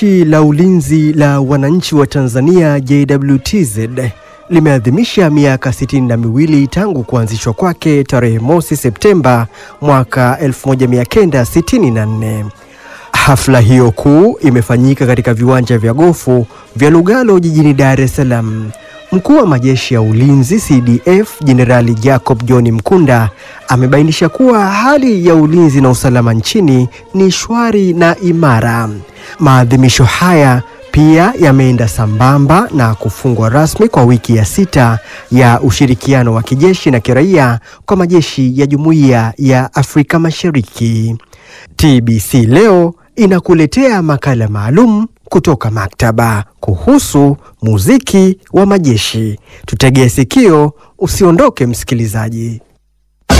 Jeshi la Ulinzi la Wananchi wa Tanzania JWTZ limeadhimisha miaka 62 tangu kuanzishwa kwake tarehe mosi Septemba mwaka 1964. Hafla hiyo kuu imefanyika katika viwanja vya gofu vya Lugalo jijini Dar es Salaam. Mkuu wa majeshi ya ulinzi CDF Jenerali Jacob John Mkunda amebainisha kuwa hali ya ulinzi na usalama nchini ni shwari na imara. Maadhimisho haya pia yameenda sambamba na kufungwa rasmi kwa wiki ya sita ya ushirikiano wa kijeshi na kiraia kwa majeshi ya Jumuiya ya Afrika Mashariki. TBC leo inakuletea makala maalum kutoka maktaba kuhusu muziki wa majeshi. Tutegee sikio, usiondoke msikilizaji.